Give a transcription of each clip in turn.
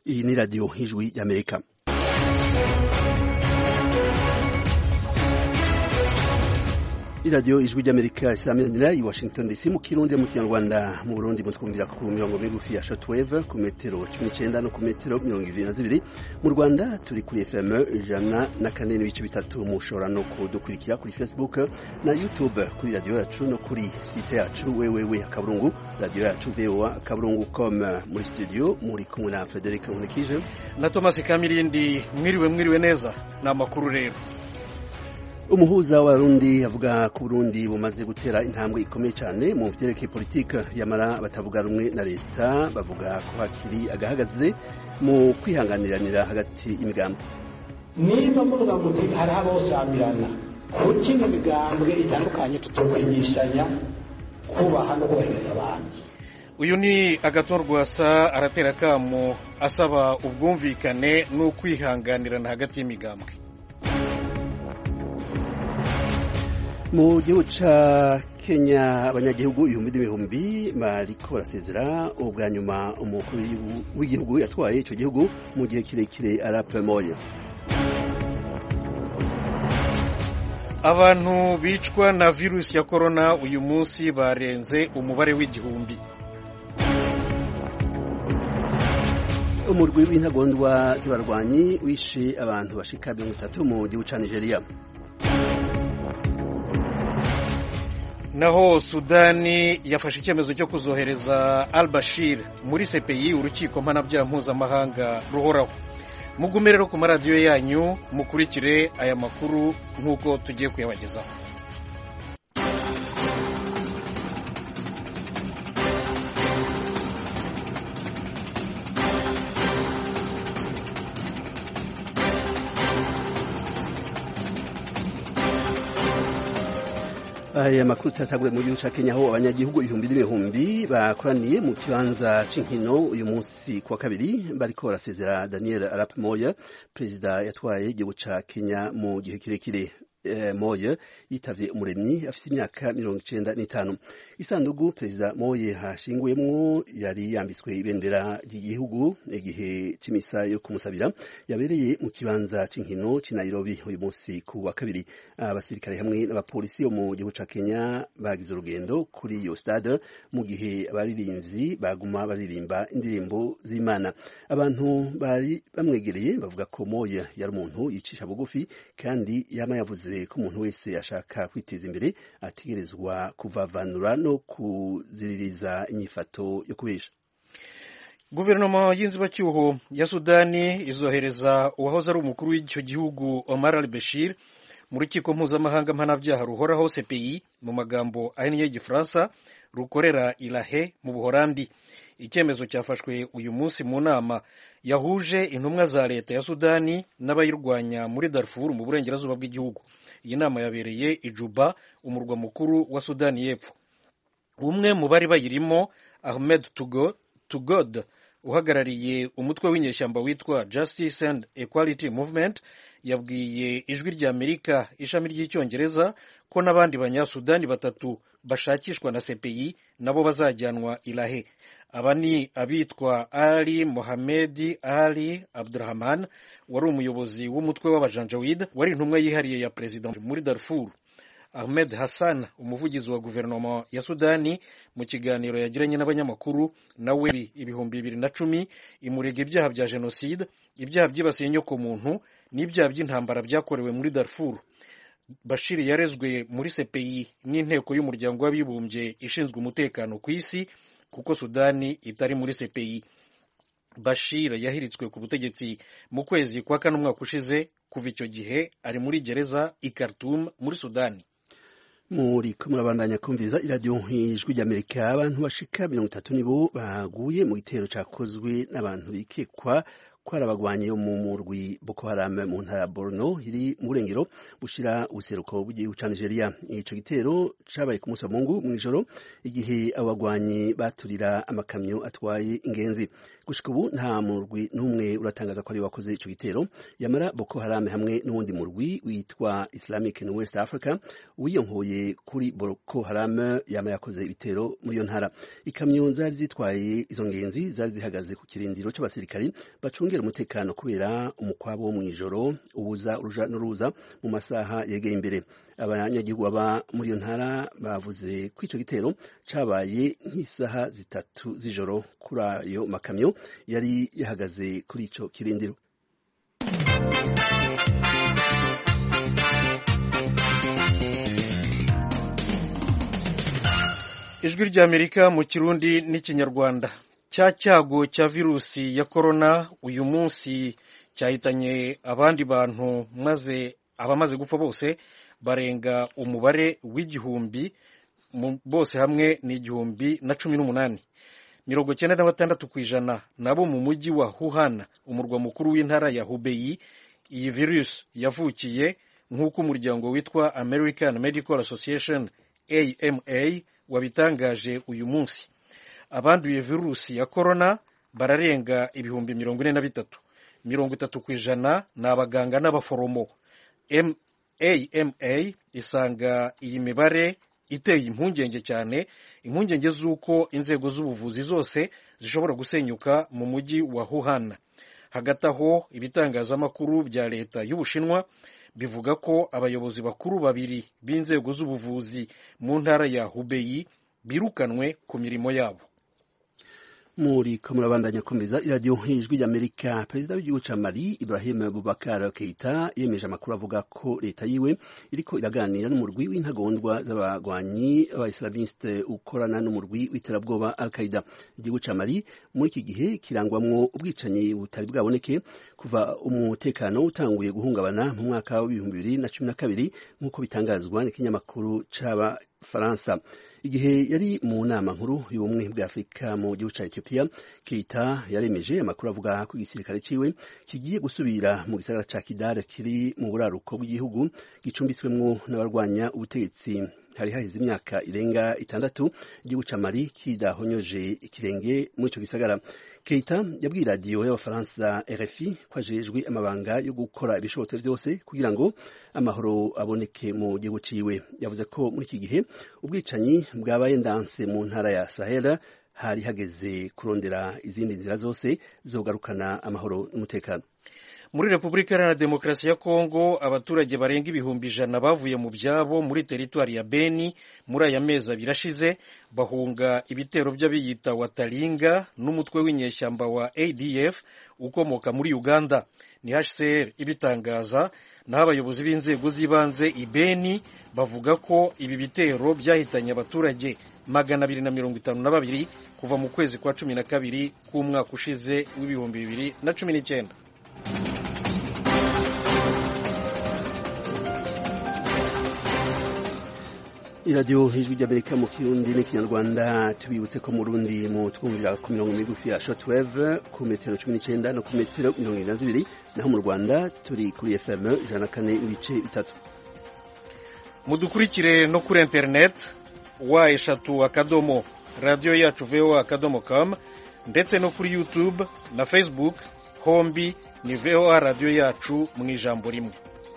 Iyi ni radiyo y'ijwi y'amerika iradiyo ijwi ry'amerika isaminanira i washington dc mu kirundi mu kinyarwanda mu burundi mutwumvira ku mirongo migufi ya shortwave ku metero cumi n'icenda no ku metero mirongo ibiri na zibiri mu rwanda turi kuri fm ijana na kane n'ibice bitatu mushobora no kudukurikira kuri facebook na youtube kuri radiyo yacu no kuri site yacu wewewe akaburungu radiyo yacu voa akaburungu com muri studio muri kumwe na frederic nkunikije na thomas kamirindi mwiriwe mwiriwe neza ni amakuru rero umuhuza w'abarundi avuga ko Burundi bumaze gutera intambwe ikomeye cyane mu vyerekeye politike yamara batavuga rumwe na leta bavuga ko hakiri agahagaze mu kwihanganiranira hagati y'imigambi niba muvuga ngo hari abosamirana kuki mu migambwe itandukanye tutokwigishanya kubaha no kubahiriza abandi uyu ni agatorwasa aratera akamo asaba ubwumvikane n'ukwihanganirana hagati y'imigambwe mu gihugu ca kenya abanyagihugu ibihumbi n'ibihumbi bariko barasezera ubwa nyuma umukuru w'igihugu yatwaye ico gihugu mu gihe kirekire arape moya abantu bicwa na virusi ya korona uyu munsi barenze umubare w'igihumbi umurwi w'intagondwa z'abarwanyi wishe abantu bashika mirongo itatu mu gihugu ca nigeria naho sudani yafashe icyemezo cyo kuzohereza al bashir muri cpi urukiko mpanabyaha mpuzamahanga ruhoraho mugume rero ku maradiyo yanyu mukurikire aya makuru nk'uko tugiye kuyabagezaho aya makuru tuyatangure mu gihugu ca kenya aho abanyagihugu ibihumbi n'ibihumbi bakoraniye mu kibanza c'inkino uyu munsi kuwa kabiri bariko barasezera daniel arap moya perezida yatwaye igihugu ca kenya mu gihe kirekire moye yitavye umuremyi afise imyaka mirongo icenda n'itanu isandugu perezida moye hashinguyemwo yari yambitswe ibendera ry'igihugu igihe c'imisa yo kumusabira yabereye mu kibanza c'inkino c'i nairobi uyu munsi ku wa kabiri abasirikare hamwe n'abapolisi bo mu gihugu ca kenya bagize urugendo kuri iyo stade mu gihe abaririmbyi baguma baririmba indirimbo z'imana abantu bari bamwegereye bavuga ko moye yari umuntu yicisha bugufi kandi yama yavuze ko umuntu wese ashaka kwiteza imbere ategerezwa kuvavanura no kuziririza inyifato yo kubesha guverinoma y'inzibacyuho ya sudani izohereza uwahoze ari umukuru w'icyo gihugu omar al bashir mu rukiko mpuzamahanga mpanabyaha ruhoraho cpi mu magambo ahinnye y'igifaransa rukorera irahe mu buhorandi icyemezo cyafashwe uyu munsi mu nama yahuje intumwa za leta ya sudani n'abayirwanya muri darfur mu burengerazuba bw'igihugu iyi nama yabereye i juba umurwa mukuru wa sudani y'epfo umwe mu bari bayirimo ahmed tugod uhagarariye umutwe w'inyeshyamba witwa justice and equality movement yabwiye ijwi rya amerika ishami ry'icyongereza ko n'abandi banyasudani batatu bashakishwa na cpi nabo bazajyanwa irahe aba ni abitwa ali mohamedi ali abdurahman wari umuyobozi w'umutwe w'abajanjawid wari intumwa yihariye ya perezida muri darfur ahmed hassan umuvugizi wa guverinoma ya sudani mu kiganiro yagiranye n'abanyamakuru nawe ibihumbi bibiri na cumi imurega ibyaha bya jenoside ibyaha byibasiye inyokomuntu n'ibyaha by'intambara byakorewe muri darfur bashir yarezwe muri cpi n'inteko y'umuryango w'abibumbye ishinzwe umutekano ku isi kuko sudani itari muri cpi bashir yahiritswe ku butegetsi mu kwezi kwa kane umwaka ushize kuva icyo gihe ari muri gereza i Khartoum muri sudani muri ko murabandanya kumviriza iradiyo ijwi ry'amerika abantu bashika mirongo itatu nibo baguye mu gitero cakozwe n'abantu bikekwa ko hari abagwanyi bo mu murwi Boko Haram mu ntara ya Borno iri mu burengero bushira ubuseruko bw'igihugu ca Nigeria ico gitero cabaye ku munsi wa Mungu mw'ijoro igihe abo bagwanyi baturira amakamyo atwaye ingenzi gushika ubu nta murwi n'umwe uratangaza ko ari wakoze ico gitero yamara Boko Haram hamwe n'uwundi murwi witwa Islamic in West Africa wiyonkoye kuri Boko Haram yama yakoze ibitero muri iyo ntara ikamyo zari zitwaye izo ngenzi zari zihagaze ku kirindiro c'abasirikari bacungera umutekano kubera umukwabo wo mw'ijoro ubuza uruja n'uruza mu masaha yegeye imbere abanyagihugu baba muri iyo ntara bavuze ko ico gitero cabaye nk'isaha zitatu z'ijoro kuri ayo makamyo yari yahagaze kuri ico kirindiro ijwi ry'amerika mu kirundi n'ikinyarwanda cya cyago cya virusi ya korona uyu munsi cyahitanye abandi bantu maze abamaze gupfa bose barenga umubare w'igihumbi bose hamwe ni igihumbi na cumi n'umunani mirongo cyenda na batandatu ku ijana nabo mu mujyi wa Wuhan umurwa mukuru w'intara ya Hubei iyi virusi yavukiye nk'uko umuryango witwa American Medical Association AMA wabitangaje uyu munsi abanduye virusi ya korona bararenga ibihumbi mirongo ine na bitatu mirongo itatu ku ijana ni abaganga n'abaforomo AMA isanga iyi mibare iteye impungenge cyane impungenge z'uko inzego z'ubuvuzi zose zishobora gusenyuka mu mujyi wa Wuhan hagati aho ibitangazamakuru bya leta y'ubushinwa bivuga ko abayobozi bakuru babiri b'inzego z'ubuvuzi mu ntara ya Hubei birukanwe ku mirimo yabo muri ko murabandanya komeza iradiyo ijwi ry'amerika perezida w'igihugu ca mali ibrahim bubakar keita yemeje amakuru avuga ko leta yiwe iriko iraganira n'umurwi w'intagondwa z'abagwanyi b'abaislamiste ukorana n'umurwi w'iterabwoba al qaida igihugu ca mali muri iki gihe kirangwamwo ubwicanyi butari bwaboneke kuva umutekano utanguye guhungabana mu mwaka w'ibihumbi bibiri na cumi na kabiri nk'uko bitangazwa n'ikinyamakuru c'abafaransa igihe yari mu nama nkuru y'ubumwe bwa afurika mu gihugu cya etiyopiya keita yaremeje amakuru avuga ko igisirikare ciwe kigiye gusubira mu gisagara ca kidare kiri mu buraruko bw'igihugu gicumbitswemwo n'abarwanya ubutegetsi hari haheze imyaka irenga itandatu igihugu ca mali kidahonyoje ikirenge muri ico gisagara keita yabwiye radiyo y'abafaransa rfi ko ajejwe amabanga yo gukora ibishobotse byose kugira ngo amahoro aboneke mu gihugu ciwe yavuze ko muri iki gihe ubwicanyi bwabaye ndanse mu ntara ya sahel hari hageze kurondera izindi nzira zose zogarukana amahoro n'umutekano muri repubulika iharanira demokarasi ya kongo abaturage barenga ibihumbi ijana bavuye mu byabo muri teritwari ya beni muri aya mezi abiri ashize bahunga ibitero by'abiyita wataringa n'umutwe w'inyeshyamba wa adf ukomoka muri uganda ni hcr ibitangaza naho abayobozi b'inzego z'ibanze ibeni bavuga ko ibi bitero byahitanye abaturage magana abiri na mirongo itanu na babiri kuva mu kwezi kwa cumi na kabiri k'umwaka ushize w'ibihumbi bibiri na cumi n'icyenda iradiyo ijwi ry'amerika mu kirundi n'ikinyarwanda tubibutse ko mu rundi mu twumvira ku mirongo migufi ya shortwave ku metero cumi n'icyenda no ku metero mirongo irindwi na zibiri naho mu rwanda turi kuri fm ijana na kane ibice bitatu mudukurikire no kuri interineti wa eshatu akadomo radiyo yacu voa akadomo com ndetse no kuri youtube na facebook hombi ni voa radiyo yacu mu ijambo rimwe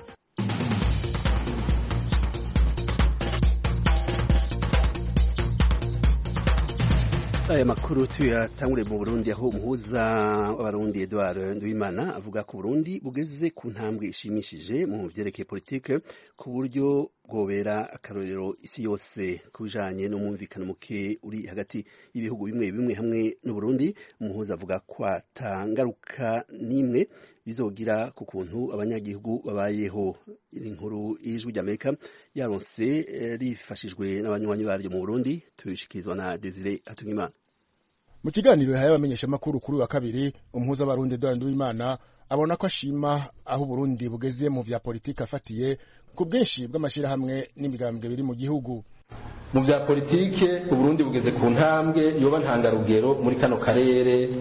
aya makuru tuyatangure mu burundi aho umuhuza w'abarundi edouard nduwimana avuga ko burundi bugeze ku ntambwe ishimishije mu vyerekeye politike ku buryo bwobera akarorero isi yose ku bijanye n'umwumvikano muke uri hagati y'ibihugu bimwe bimwe hamwe n'uburundi umuhuza avuga ko atangaruka n'imwe bizogira ku kuntu abanyagihugu babayeho inkuru y'ijwi ry'amerika yaronse rifashijwe n'abanywanyi baryo mu burundi tubishikirizwa na desire hatungimana mu kiganiro yahaye abamenyeshamakuru kuri wa kabiri umuhuza w'abarundi Edouard Nduwimana abona ko ashima aho Burundi bugeze mu vya politiki afatiye ku bwinshi bw'amashirahamwe n'imigambwe biri mu gihugu mu vya politike uburundi bugeze ku ntambwe yoba ntangarugero muri kano karere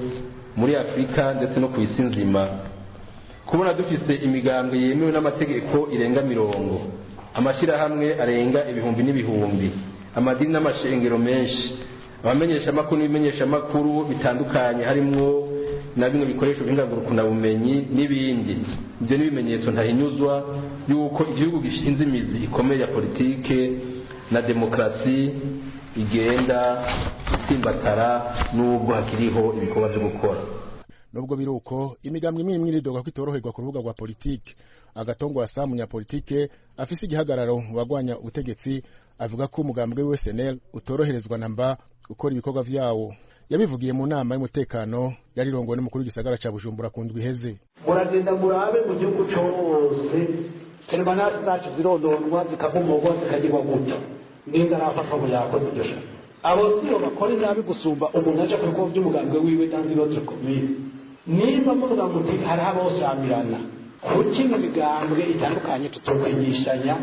muri afurika ndetse no ku isi nzima kubona dufise imigambwe yemewe n'amategeko irenga mirongo amashyirahamwe arenga ibihumbi n'ibihumbi amadini n'amashengero menshi abamenyeshamakuru n'ibimenyeshamakuru bitandukanye harimwo na bimwe bikoresho by'ingangurukunabumenyi n'ibindi ibyo ni ibimenyetso ntahinyuzwa y'uko igihugu gishinze imizi ikomeye ya politike na demokarasi igenda itsimbatara n'ubwo hakiriho ibikorwa byo gukora nubwo biri uko imigambwe imwe imwe iridoga ko itoroherwa ku rubuga rwa politike agatongo wasa munyapolitike afise igihagararo mu bagwanya ubutegetsi avuga ko umugambwe we SNL utoroherezwa namba gukora ibikorwa vyawo yabivugiye mu nama y'umutekano yarirongowe n'umukuru w'igisagara ca Bujumbura ku ndwi iheze muragenda murabe mu gihugu cose teremanasi zacu zirondorwa zikavumurwa zikagirwa gutya ninga arafatwa ngo yakoze iryo shaka abo sibo bakora inabi gusumba umuntu aja ku bikorwa by'umugambwe wiwe dans une autre commune nimba muvuga muti hariho abosamirana kuki mu migambwe itandukanye tutokwigishanya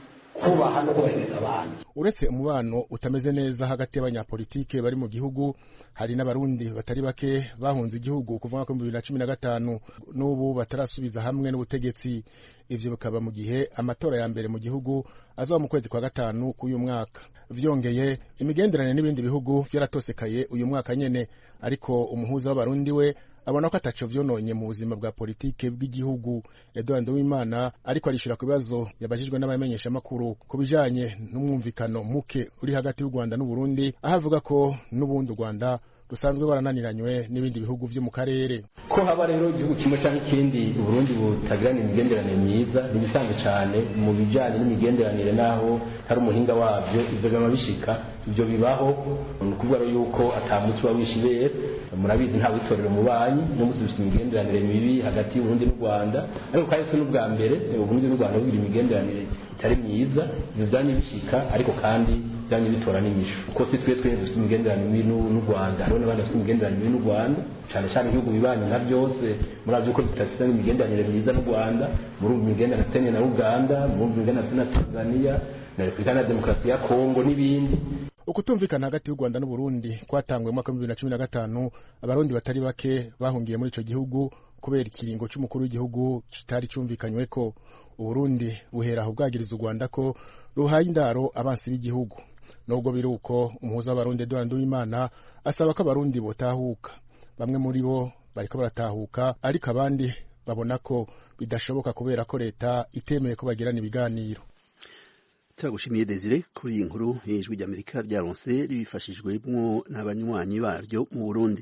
kubaha no kubahiriza abandi uretse umubano utameze neza hagati y'abanyapolitike bari mu gihugu hari n'abarundi batari bake bahunze igihugu kuva mwaka bibiri na cumi na gatanu n'ubu batarasubiza hamwe n'ubutegetsi ivyo bikaba mu gihe amatora ya mbere mu gihugu azaba mu kwezi kwa gatanu k'uyu mwaka vyongeye imigenderanire n'ibindi bihugu vyaratosekaye uyu mwaka nyene ariko umuhuza w'abarundi we abona ko ataco vyononye mu buzima bwa politike bw'igihugu Edouard Nduwimana ariko arishura ku bibazo yabajijwe n'abamenyeshamakuru ku bijanye n'umwumvikano muke uri hagati y'u Rwanda n'Uburundi aho avuga ko n'ubundi u Rwanda rusanzwe barananiranywe n'ibindi bihugu vyo mu karere ko haba rero igihugu kimwe cyangwa ikindi uburundi butagirana imigenderanire myiza ni ibisanzwe cyane mu bijyanye n'imigenderanire n'aho hari umuhinga wabyo ibyo biba bishika ibyo bibaho ni ukuvuga rero yuko atamunsi uba wishe ibere murabizi nta witorera umubanyi n'umunsi dufite imigenderanire mibi hagati y'uburundi n'u rwanda ariko kandi si n'ubwa mbere uburundi n'u rwanda bugira imigenderanire itari myiza ibyo byanye bishika ariko kandi byanye bitora n'inyishu kuko si twe twe dufite imigenderanire mibi n'u rwanda hariho n'abandi bafite imigenderanire mibi n'u rwanda cyane cyane ibihugu bibanyi nka byose murazi ko tudafite imigenderanire myiza n'u rwanda murumva imigenderanire tene na uganda murumva imigenderanire na tanzania na repubulika na demokarasi ya kongo n'ibindi ukutumvikana hagati y'u Rwanda n'Uburundi kwatanguye mu mwaka wa 2015 abarundi batari bake bahungiye muri ico gihugu kubera ikiringo c'umukuru w'igihugu kitari cumvikanyweko Uburundi buhera aho bwagiriza u Rwanda ko ruhaye indaro abansi b'igihugu nubwo biri uko umuhuza w'abarundi Edouard Nduwimana asaba ko abarundi botahuka bamwe muri bo bariko baratahuka ariko abandi babona ko bidashoboka kubera ko leta itemeye ko bagirana ibiganiro turagushimiye Desire kuri iyi nkuru y'ijwi ry'Amerika ryaronse ribifashijwemo n'abanywanyi baryo mu Burundi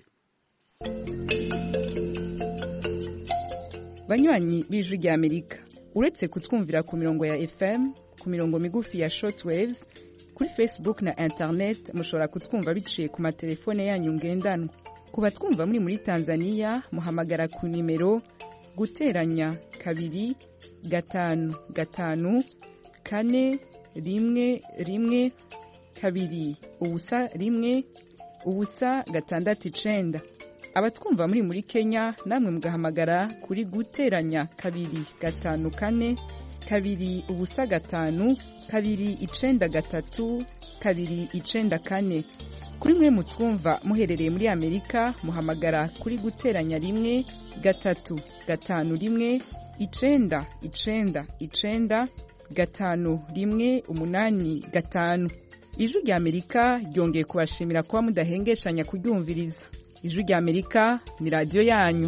banywanyi b'ijwi ry'Amerika uretse kutwumvira ku mirongo ya FM ku mirongo migufi ya shortwaves kuri Facebook na internet mushobora kutwumva biciye ku matelefone yanyu ngendanwa ku batwumva muri muri Tanzania muhamagara ku nimero guteranya kabiri gatanu gatanu kane rimwe rimwe kabiri ubusa rimwe ubusa gatandatu icenda abatwumva muri muri kenya namwe mugahamagara kuri guteranya kabiri gatanu kane kabiri ubusa gatanu kabiri icenda gatatu kabiri icenda kane kuri mwe mutwumva muherereye muri amerika muhamagara kuri guteranya rimwe gatatu gatanu rimwe icenda icenda icenda gatanu rimwe umunani gatanu ijwi rya amerika ryongeye kubashimira kuba mudahengeshanya kuryumviriza ijwi rya amerika ni radiyo yanyu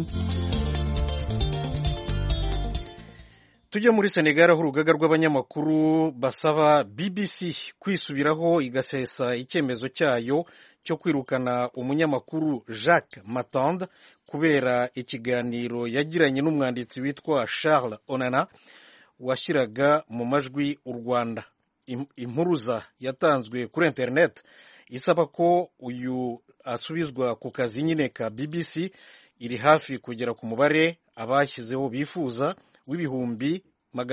tujya muri senegal aho urugaga rw'abanyamakuru basaba bbc kwisubiraho igasesa icyemezo cyayo cyo kwirukana umunyamakuru jacques matande kubera ikiganiro yagiranye n'umwanditsi witwa charles onana washyiraga mu majwi u rwanda impuruza yatanzwe kuri interineti isaba ko uyu asubizwa ku kazi nyine ka bbc iri hafi kugera ku mubare abashyizeho bifuza w'ibihumbi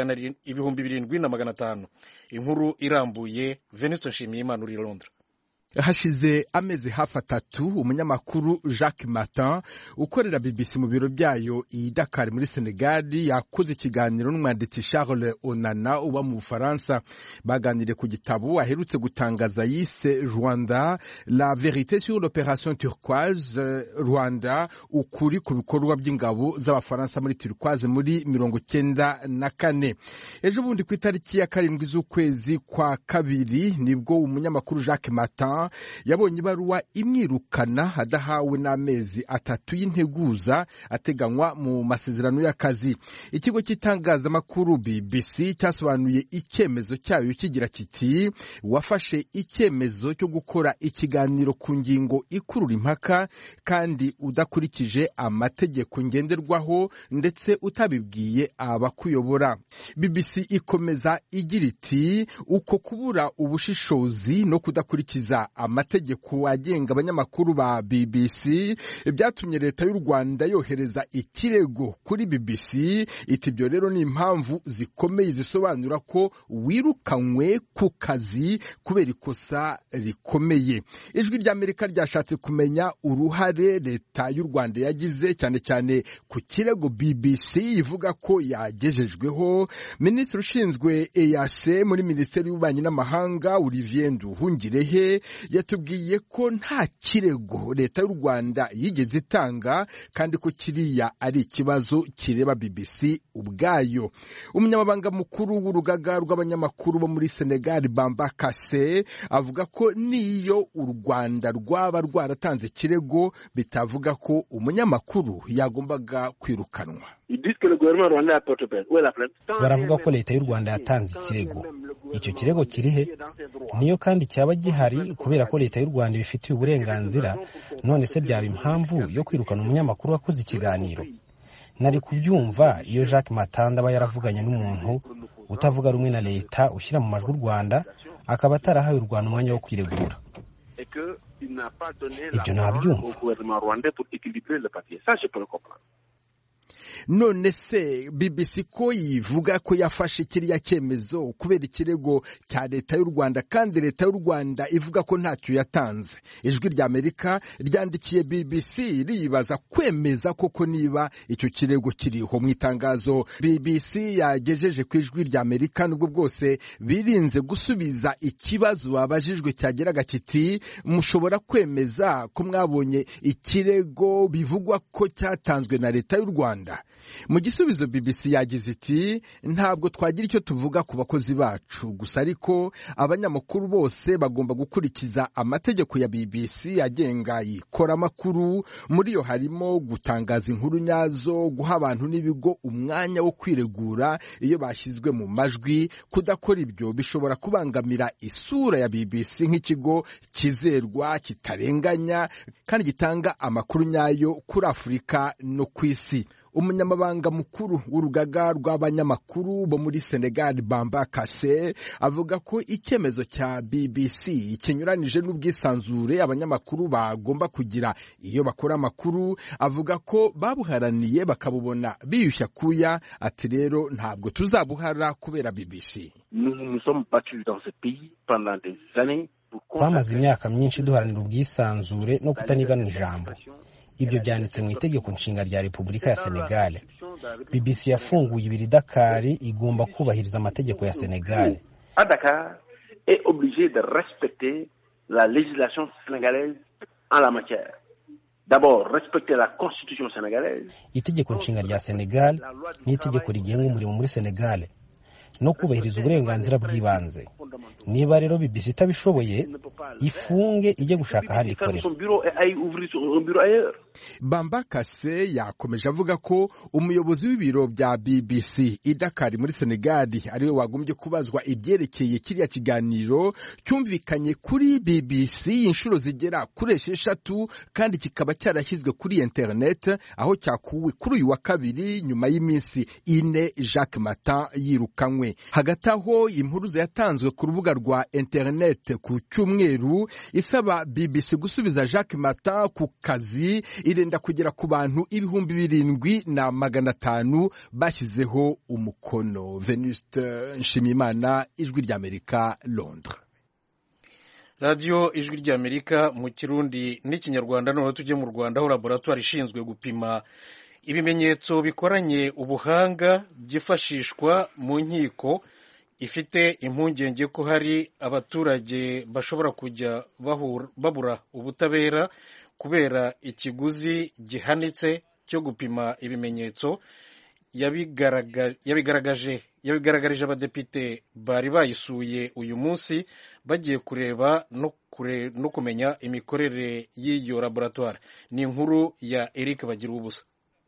ibihumbi birindwi na magana atanu inkuru irambuye venitse nshimiyimana uri londres hashize amezi hafi atatu umunyamakuru jacques martin ukorera bbc mu biro byayo i dakar muri senegali yakoze ikiganiro n'umwanditsi charles onana uba mu bufaransa baganiriye ku gitabo aherutse gutangaza yise rwanda la verite sur l'opération turquoise rwanda ukuri ku bikorwa by'ingabo z'abafaransa muri turquoise muri mirongo cyenda na kane ejo bundi ku itariki ya karindwi z'ukwezi kwa kabiri nibwo umunyamakuru jacques martin yabonye ibaruwa imwirukana adahawe n'amezi atatu y'integuza ateganywa mu masezerano y'akazi ikigo cy'itangazamakuru bbc cyasobanuye icyemezo cyayo kigira kiti wafashe icyemezo cyo gukora ikiganiro ku ngingo ikurura impaka kandi udakurikije amategeko ngenderwaho ndetse utabibwiye abakuyobora bbc ikomeza igira iti uko kubura ubushishozi no kudakurikiza amategeko agenga abanyamakuru ba BBC byatumye leta y'u Rwanda yohereza ikirego kuri BBC iti ibyo rero ni impamvu zikomeye zisobanura ko wirukanywe ku kazi kubera ikosa rikomeye ijwi ry'Amerika ryashatse kumenya uruhare leta y'u Rwanda yagize cyane cyane ku kirego BBC ivuga ko yagejejweho minisitiri ushinzwe EAC muri minisiteri y'ububanyi n'amahanga Olivier Nduhungirehe yatubwiye ko nta kirego leta y'u Rwanda yigeze itanga kandi ko kiriya ari ikibazo kireba BBC ubwayo umunyamabanga mukuru w'urugaga rw'abanyamakuru bo muri Senegal Bamba Kassé avuga ko niyo u Rwanda rwaba rwaratanze ikirego bitavuga ko umunyamakuru yagombaga kwirukanwa baravuga ko leta y'u Rwanda yatanze ikirego icyo kirego kiri he niyo kandi cyaba gihari kubera ko leta y'u Rwanda ibifitiye uburenganzira none se byaba impamvu yo kwirukana umunyamakuru wakoze ikiganiro nari kubyumva iyo Jacques Matanda aba yaravuganye n'umuntu utavuga rumwe na leta ushyira mu majwi u Rwanda akaba atarahaye u Rwanda umwanya wo kwiregura ibyo nabyumva none se BBC ko yivuga ko yafashe kiriya cyemezo kubera ikirego cya leta y'u Rwanda kandi leta y'u Rwanda ivuga ko ntacyo yatanze ijwi rya Amerika ryandikiye BBC riyibaza kwemeza koko niba icyo kirego kiriho mu itangazo BBC yagejeje ku ijwi rya Amerika nubwo bwose birinze gusubiza ikibazo babajijwe cyageraga kiti mushobora kwemeza ko mwabonye ikirego bivugwa ko cyatanzwe na leta y'u Rwanda mu gisubizo BBC yagize iti ntabwo twagira icyo tuvuga ku bakozi bacu gusa ariko abanyamakuru bose bagomba gukurikiza amategeko ya BBC agenga ikoramakuru muri yo harimo gutangaza inkuru nyazo guha abantu n'ibigo umwanya wo kwiregura iyo bashyizwe mu majwi kudakora ibyo bishobora kubangamira isura ya BBC nk'ikigo kizerwa kitarenganya kandi gitanga amakuru nyayo kuri Afurika no ku isi umunyamabanga mukuru w'urugaga rw'abanyamakuru bo muri Senegal Bamba Kassé avuga ko icyemezo cya BBC kinyuranije n'ubwisanzure abanyamakuru bagomba kugira iyo bakora amakuru avuga ko babuharaniye bakabubona biyushya kuya ati rero ntabwo tuzabuhara kubera BBC twamaze imyaka myinshi duharanira ubwisanzure no kutanigana ijambo ibyo byanditse mu itegeko nshinga rya repubulika ya senegal bbc yafunguye ibiri dakari igomba kubahiriza amategeko ya senegal est obligé de respecter la législation sénégalaise en la matière. D'abord, respecter la constitution sénégalaise. itegeko nshinga rya senegal n'itegeko rigenga umurimo muri senegal no kubahiriza uburenganzira bw'ibanze niba rero bbc itabishoboye ifunge ijye gushaka ahandi ikorera Son bureau et aille ouvrir son- un bureau ailleurs. bamba kase yakomeje avuga ko umuyobozi w'ibiro bya bbc i dakar muri senegali ariwe wagombye kubazwa ibyerekeye kiriya kiganiro cyumvikanye kuri bbc inshuro zigera kuri esheshatu kandi kikaba cyarashyizwe kuri internet aho cyakuwe kuri uyu wa kabiri nyuma y'iminsi ine jacques matan yirukanywe hagati aho impuruza yatanzwe ku rubuga rwa internet ku cyumweru isaba bbc gusubiza jacques matan ku kazi irenda kugera ku bantu ibihumbi birindwi na magana atanu bashyizeho umukono venuste nshimiyimana ijwi ry'amerika londres radiyo ijwi ry'amerika mu kirundi n'ikinyarwanda noneho tujye mu rwanda aho laboratwari ishinzwe gupima ibimenyetso bikoranye ubuhanga byifashishwa mu nkiko ifite impungenge ko hari abaturage bashobora kujya babura ubutabera kubera ikiguzi gihanitse cyo gupima ibimenyetso yabigaragaje yabigaragarije abadepite bari bayisuye uyu munsi bagiye kureba no kumenya imikorere y'iyo laboratwari ni inkuru ya eric bagira ubusa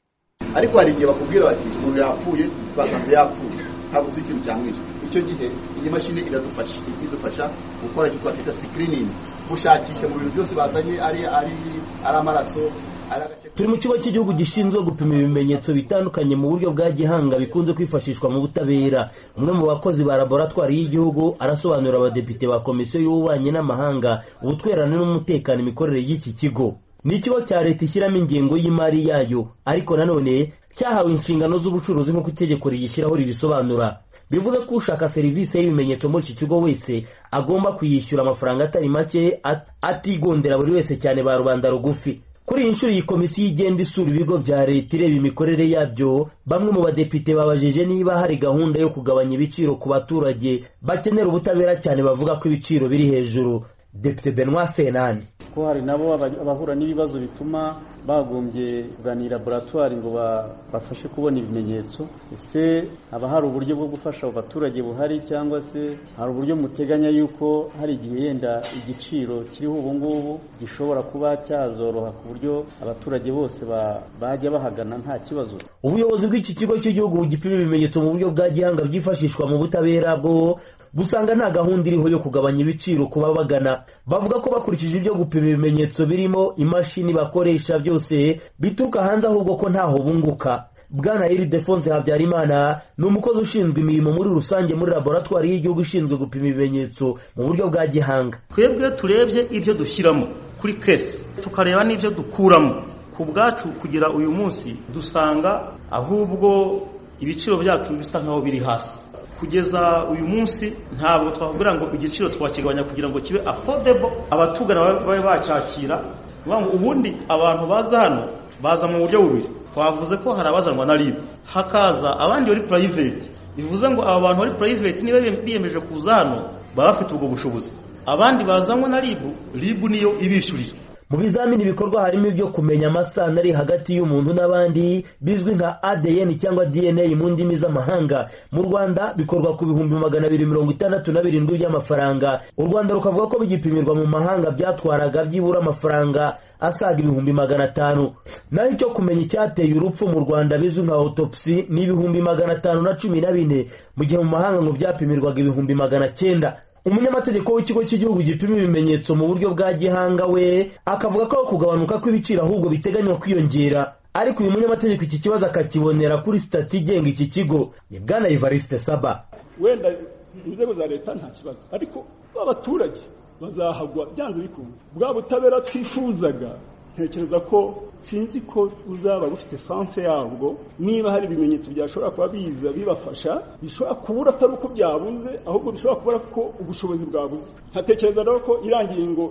ariko hari igihe bakubwira bati umuntu yapfuye basanze yapfuye ntabwo uzi ikintu cyamwishe icyo gihe iyi mashini iradufasha idufasha gukora icyo twakwita sikiriningi gushakisha mu bintu byose bazanye ari ari ari amaraso turi mu kigo cy'igihugu gishinzwe gupima ibimenyetso bitandukanye mu buryo bwa gihanga bikunze kwifashishwa mu butabera umwe mu bakozi ba laboratwari y'igihugu arasobanurira abadepite ba komisiyo y'ububanyi n'amahanga ubutwererane n'umutekano imikorere y'iki kigo ni ikigo cya leta ishyiramo ingengo y'imari yayo ariko nanone cyahawe inshingano z'ubucuruzi nk'uko itegeko rigishyiraho ribisobanura bivuze ko ushaka serivisi y'ibimenyetso muri iki kigo wese agomba kuyishyura amafaranga atari make atigondera buri wese cyane ba rubanda rugufi kuri iyi nshuro iyi komisiyo igenda isura ibigo bya leta ireba imikorere yabyo bamwe mu badepite babajije niba hari gahunda yo kugabanya ibiciro ku baturage bakenera ubutabera cyane bavuga ko ibiciro biri hejuru depite benoit senani ko hari nabo abahura n'ibibazo bituma bagombye kuganira laboratwari ngo bafashe kubona ibimenyetso ese haba hari uburyo bwo gufasha abo baturage buhari cyangwa se hari uburyo muteganya yuko hari igihe yenda igiciro kiriho ubu ngubu gishobora kuba cyazoroha ku buryo abaturage bose bajya bahagana nta kibazo ubuyobozi bw'iki kigo cy'igihugu gipima ibimenyetso mu buryo bwa gihanga byifashishwa mu butabera bwo busanga nta gahunda iriho yo kugabanya ibiciro ku babagana bavuga ko bakurikije ibyo gupima ibimenyetso birimo imashini bakoresha byose bituruka hanze ahubwo ko ntaho bunguka bwana iridefonse habyarimana ni umukozi ushinzwe imirimo muri rusange muri laboratwari y'igihugu ishinzwe gupima ibimenyetso mu buryo bwa gihanga twebwe turebye ibyo dushyiramo kuri kesi tukareba n'ibyo dukuramo ku bwacu kugira uyu munsi dusanga ahubwo ibiciro byacu bisa nkaho biri hasi kugeza uyu munsi ntabwo twavugira ngo igiciro twakigabanya kugira ngo kibe affordable abatugana babe bacyakira ubundi abantu baza hano baza mu buryo bubiri twavuze ko hari abazanwa na ribu hakaza abandi bari private bivuze ngo aba bantu bari private niba biyemeje kuza hano baba bafite ubwo bushobozi abandi bazanwa na ribu ribu niyo ibishyurira mu bizamini bikorwa harimo ibyo kumenya amasano ari hagati y'umuntu n'abandi bizwi nka ADN cyangwa DNA mu ndimi z'amahanga mu Rwanda bikorwa ku bihumbi magana abiri mirongo itandatu na birindwi by'amafaranga u Rwanda rukavuga ko bigipimirwa mu mahanga byatwaraga byibura amafaranga asaga ibihumbi magana atanu naho icyo kumenya icyateye urupfu mu Rwanda bizwi nka autopsy ni ibihumbi magana atanu na cumi na bine mu gihe mu mahanga ngo byapimirwaga ibihumbi magana cyenda umunyamategeko w'ikigo cy'igihugu gipima ibimenyetso mu buryo bwa gihanga we akavuga ko kugabanuka kw'ibiciro ahubwo biteganywa kwiyongera ariko uyu munyamategeko iki kibazo akakibonera kuri sitati igenga iki kigo ni bwana evariste saba wenda inzego za leta nta kibazo ariko abaturage bazahagwa byanze bikunze bwa butabera twifuzaga ntekereza ko sinzi ko uzaba bufite sanse yabwo niba hari ibimenyetso byashobora kuba biza bibafasha bishobora kubura atari uko byabuze ahubwo bishobora kubura ko ubushobozi bwabuze nkatekereza rero ko irangiye ngo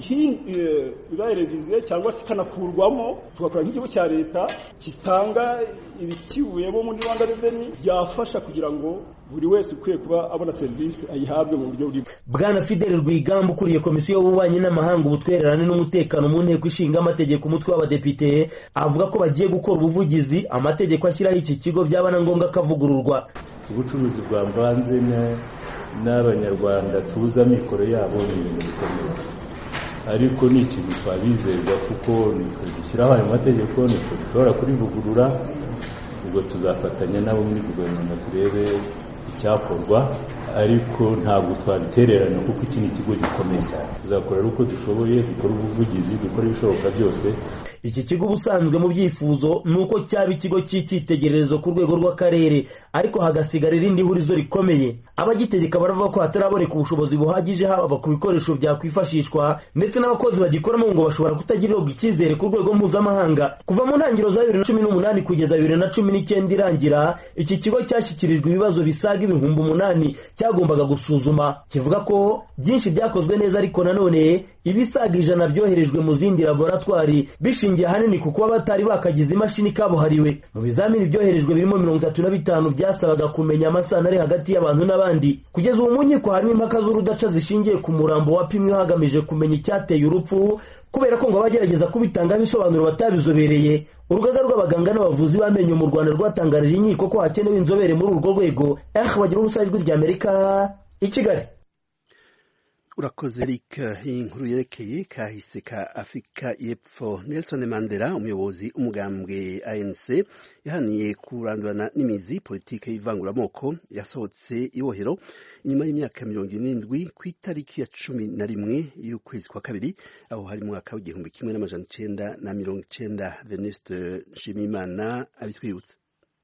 ibaye reviziyo cyangwa se ikanakurwamo tugakora nk'ikigo cya leta gitanga ibikivuyemo muri rwanda reveni byafasha kugira ngo buri wese ukwiye kuba abona serivisi ayihabwe mu buryo bwiza bwana fideli rwigamba ukuriye komisiyo y'ububanyi n'amahanga ubutwererane n'umutekano mu nteko ishinga amategeko umutwe w'abadepite avuga ko bagiye gukora ubuvugizi amategeko ashyiraho iki kigo byaba na ngombwa akavugururwa ubucuruzi bwamvanze n'abanyarwanda tuzi amikoro yabo ni ibintu bikomeye ariko ni ikintu twabizeza kuko nitwe dushyiraho ayo mategeko nitwe dushobora kurivugurura ubwo tuzafatanya nabo muri guverinoma turebe icyakorwa ariko ntabwo twabitererana kuko iki ni ikigo gikomeye cyane tuzakorera uko dushoboye dukora ubuvugizi dukora ibishoboka byose iki kigo ubusanzwe mu byifuzo ni uko cyaba ikigo cy'icyitegererezo ku rwego rw'akarere ariko hagasigara irindi hurizo rikomeye abagitegeka baravuga ko hataraboneka ubushobozi buhagije haba ku bikoresho byakwifashishwa ndetse n'abakozi bagikoramo ngo bashobora kutagirirwa icyizere ku rwego mpuzamahanga kuva mu ntangiriro za bibiri na cumi n'umunani kugeza bibiri na cumi n'icyenda irangira iki kigo cyashyikirijwe ibibazo bisaga ibihumbi umunani cyagombaga gusuzuma kivuga ko byinshi byakozwe neza ariko nanone ibisaga ijana byoherejwe mu zindi laboratwari bishingiye ahanini ku kuba batari bakagize imashini kabuhariwe mu bizamini byoherejwe birimo mirongo itatu na bitanu byasabaga kumenya amasano ari hagati y'abantu n'abandi kugeza ubu mu nkiko harimo impaka z'urudaca zishingiye ku murambo wapimwe hagamije kumenya icyateye urupfu kubera ko ngo abagerageza kubitangaho ibisobanuro batabizobereye urugaga rw'abaganga n'abavuzi b'amenyo mu rwanda rwatangarije inkiko ko hakenewe inzobere muri urwo rwego eh bagira ubusa ijwi ry'amerika i kigali urakoze eric iyi nkuru yerekeye kahise ka afurika y'epfo nelson mandela umuyobozi w'umugambwe anc yahaniye kurandurana n'imizi politiki y'ivanguramoko yasohotse ibohero inyuma y'imyaka mirongo irindwi ku itariki ya cumi na rimwe y'ukwezi kwa kabiri aho hari mwaka w'igihumbi kimwe n'amajana icenda na mirongo icenda venuste nshimiyimana abitwibutsa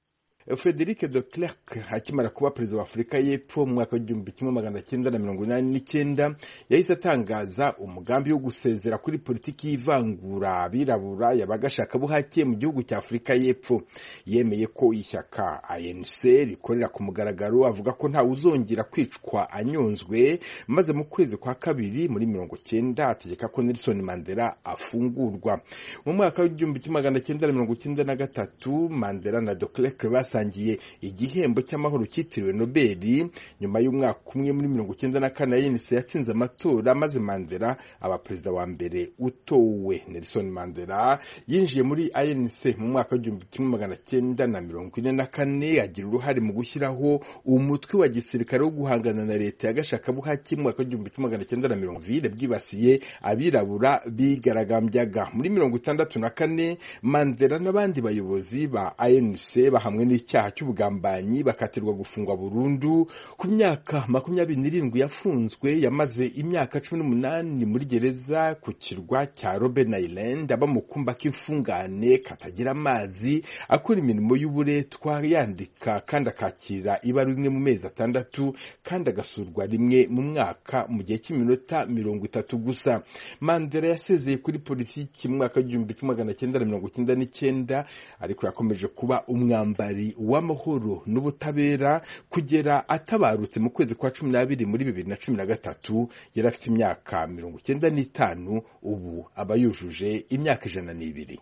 frederic de Klerk akimara kuba perezida wa afurika y'epfo mu mwaka w'igihumbi kimwe magana cyenda na mirongo inani n'icyenda yahise atangaza umugambi wo gusezera kuri politiki y'ivangura abirabura y'abagashakabuhake mu gihugu cya afurika y'epfo yemeye ko ishyaka anc rikorera ku mugaragaro avuga ko ntawe uzongera kwicwa anyonzwe maze mu kwezi kwa kabiri muri mirongo cyenda ategeka ko nelson mandela afungurwa mu mwaka w'igihumbi kimwe magana cyenda na mirongo cyenda na gatatu mandela na de Klerk basangiye igihembo cy'amahoro cyitiriwe nobeli nyuma y'umwaka umwe muri mirongo icyenda na kane yenise yatsinze amatora maze mandela aba perezida wa mbere utowe nelson mandela yinjiye muri anc mu mwaka w'igihumbi kimwe magana cyenda na mirongo ine na kane agira uruhare mu gushyiraho umutwe wa gisirikare wo guhangana na leta ya gashakabuhake mu mwaka w'igihumbi kimwe magana cyenda na mirongo vile bwibasiye abirabura bigaragambyaga muri mirongo itandatu na kane mandela n'abandi bayobozi ba anc bahamwe n'icyaha cy'ubugambanyi bakatirwa gufungwa burundu ku myaka makumyabiri n'irindwi yafunzwe yamaze imyaka cumi n'umunani muri gereza ku kirwa cya Robben Island aba mu kumba k'imfungane katagira amazi akora imirimo y'uburetwa yandika kandi akakira ibaruwa rimwe mu mezi atandatu kandi agasurwa rimwe mu mwaka mu gihe cy'iminota mirongo itatu gusa Mandela yasezeye kuri politiki mu mwaka w'igihumbi kimwe magana cyenda na mirongo icyenda n'icyenda ariko yakomeje kuba umwambari w'amahoro n'ubutabera kugera atabarutse mu kwezi kwa cumi n'abiri muri bibiri na cumi na gatatu yari afite imyaka mirongo icyenda n'itanu ubu aba yujuje imyaka ijana n'ibiri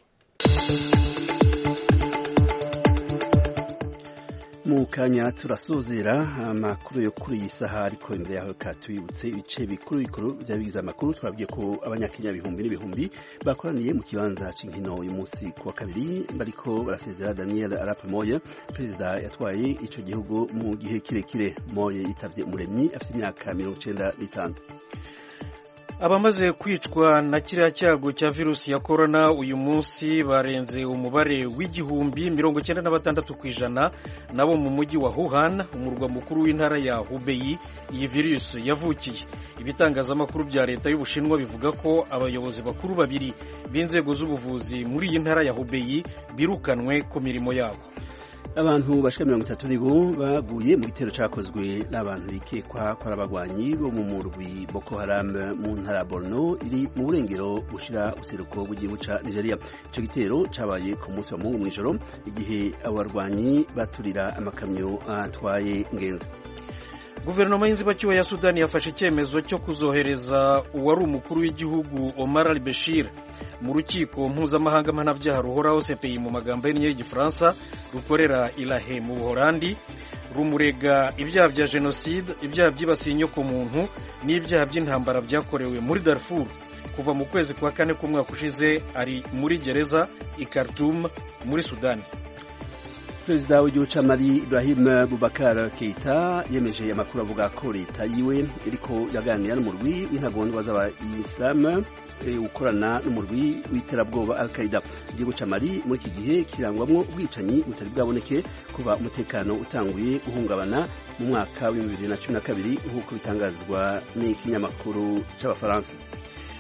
mu kanya turasozera amakuru yo kuri iyi saha ariko imbere yaho katubibutse ibice bikuru bikuru by'abigize amakuru twabwiye ko abanyakenya ibihumbi n'ibihumbi bakoraniye mu kibanza cy'inkino uyu munsi ku wa kabiri bariko barasezera daniel arap moye perezida yatwaye ico gihugu mu gihe kirekire moye yitavye umuremyi afite imyaka mirongo icenda n'itanu abamaze kwicwa na kiriya cyago cya virusi ya korona uyu munsi barenze umubare w'igihumbi mirongo icyenda na batandatu ku ijana nabo mu mujyi wa Wuhan umurwa mukuru w'intara ya Hubei iyi virusi yavukiye ibitangazamakuru bya leta y'ubushinwa bivuga ko abayobozi bakuru babiri b'inzego z'ubuvuzi muri iyi ntara ya Hubei birukanwe ku mirimo yabo abantu bashika mirongo itatu nibo baguye mu gitero cakozwe n'abantu bikekwa ko ari abagwanyi bo mu murwi Boko Haram mu ntara Borno iri mu burengero bushira useruko bw'igihugu ca Nigeria ico gitero cabaye ku munsi wa mungu mw'ijoro igihe abo barwanyi baturira amakamyo atwaye ingenzi guverinoma y'inzibacyuho ya sudani yafashe icyemezo cyo kuzohereza uwari umukuru w'igihugu Omar al-Bashir mu rukiko mpuzamahanga mpanabyaha ruhoraho CPI mu magambo y'innyo y'igifaransa rukorera irahe mu buholandi rumurega ibyaha bya jenoside ibyaha byibasiye inyokomuntu n'ibyaha by'intambara byakorewe muri Darfur kuva mu kwezi kwa kane k'umwaka ushize ari muri gereza i Khartoum muri sudani perezida w'igihugu ca mali ibrahim bubakar keita yemeje amakuru avuga ko leta yiwe iriko iraganira n'umurwi w'intagondwa z'abayisilamu ukorana n'umurwi w'iterabwoba al qaida igihugu ca mali muri iki gihe kirangwamwo ubwicanyi butari bwaboneke kuva umutekano utanguye guhungabana mu mwaka wa bibiri na cumi na kabiri nk'uko bitangazwa n'ikinyamakuru c'abafaransa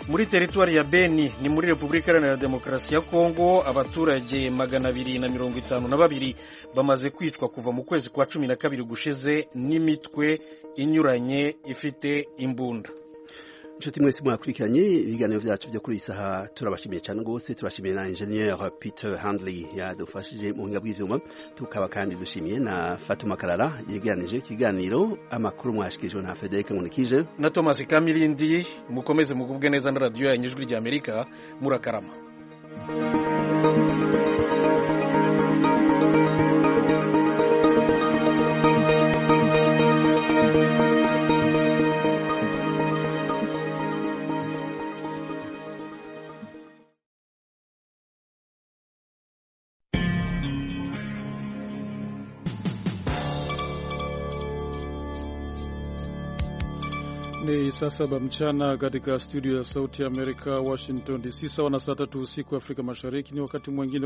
muri teritwari ya beni ni muri repubulika iharanira demokarasi ya kongo abaturage magana abiri na mirongo itanu na babiri bamaze kwicwa kuva mu kwezi kwa cumi na kabiri gushize n'imitwe inyuranye ifite imbunda inshuti mwese mwakurikiranye ibiganiro byacu byo kuri iyi saha turabashimiye cyane rwose turashimiye na engineer peter handley yadufashije mu buhinga bw'ivyuma tukaba kandi dushimiye na fatuma karara yegeranije ikiganiro amakuru mwashikirijwe na frederic nkunikije na thomas kamilindi mukomeze mugubwe neza na radiyo yanyu ijwi ry'amerika murakarama Ni saa saba mchana katika studio ya Sauti ya Amerika, Washington DC, sawa na saa tatu usiku Afrika Mashariki. Ni wakati mwingine